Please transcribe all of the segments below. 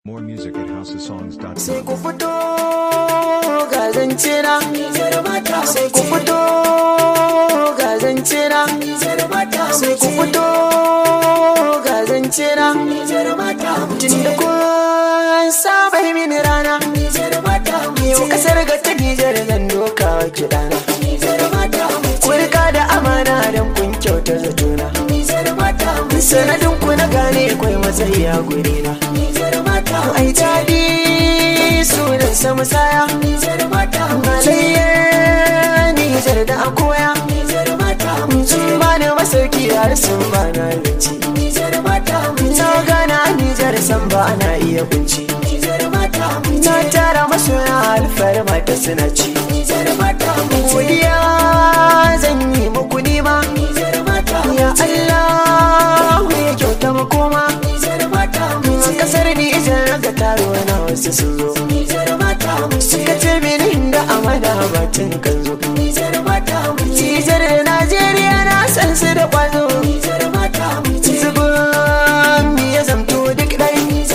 More music at houseofsongs.com. sai ku fito ga zance na sai ku fito ga zance na sai ku fito ga zance na tun da kun saba yi mini rana yau kasar ga ta nijar zan doka wa kiɗana kurka da amana don kun kyauta zatona sanadin ku na gane kwai matsayi a guri na ai daɗi sunan sa musaya malayyar nijar da akoya sun ba ni masauki har sun ba na abinci na gana nijar san ba na iya kunci na tara masoya alfarma ta suna ci godiya zan yi muku nima ya Allah ya kyauta makoma kasar Nijar ga taro na wasu sun zo suka ce mini inda amana batun kan zo Nijar da Najeriya na san su da kwazo zubin mi ya zamto duk ɗai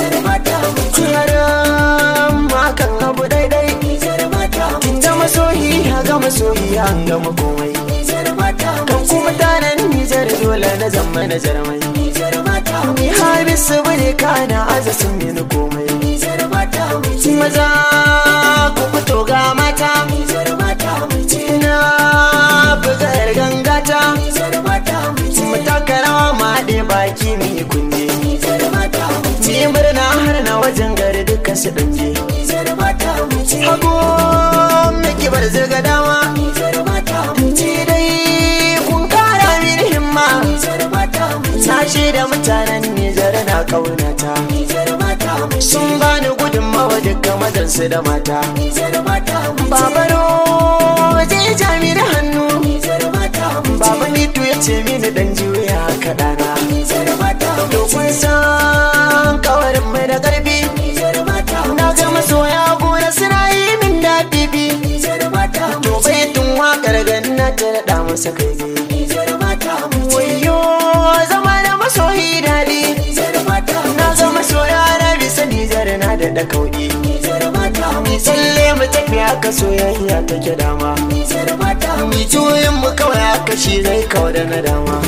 yaran makan abu ɗaiɗai kin ga masoyi ya ga masoyi an gama komai kan kuma tanan Nijar dole na zama na jarmai ni hamisu bane kana aza sun mini komai maza ku fito ga mata na buga yar gangata matakara ma ɗe baki mi kunje ni murna har na wajen gari duka su ɗanje hagu miki bar zirga dama ci dai kun kara mini himma na da mutanen Nijar na kaunata sun bani gudunmawa duka mazansu da mata babaro je jami da hannu baba mitu ya ce mini dan juya kaɗana dokun san kawarin mai da ƙarfi na ga masoya gona suna yi min daɗi bi to bai tun waƙar ganna ta daɗa masa kai wayo zama da masoyi daɗi na ga masoya na bisa nijar na da da kauɗi mi tsalle mu tafi haka soyayya take dama mi juyin mu kawai haka shi zai kawo da na dama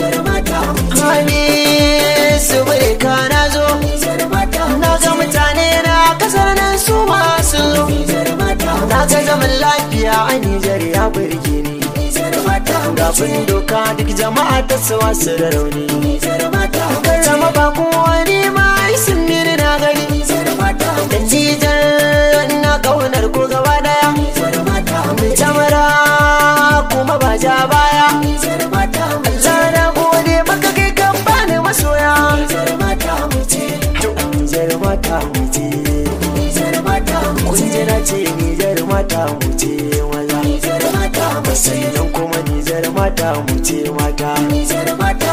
hali su bai ka na zo na ga mutane na kasar nan su masu zo na ga zaman lafiya a nijar ya burge ni gafin doka duk jama'a ta sawa su da rauni karrama ba wani ma sun mini na gani da jijar na kaunar ko gaba daya mai tamara kuma ba ja baya Allah na gode maka kai kan bani masoya jar mata muje kun ji na ce ni jar mata muje maza sannan kuma Nijar mata mu ce mata Nijar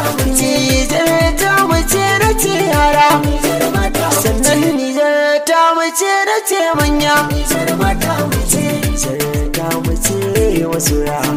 ta mu ce na ce yara sannan Nijar ta mu ce na ce manya Nijar ta mu ce wasu yara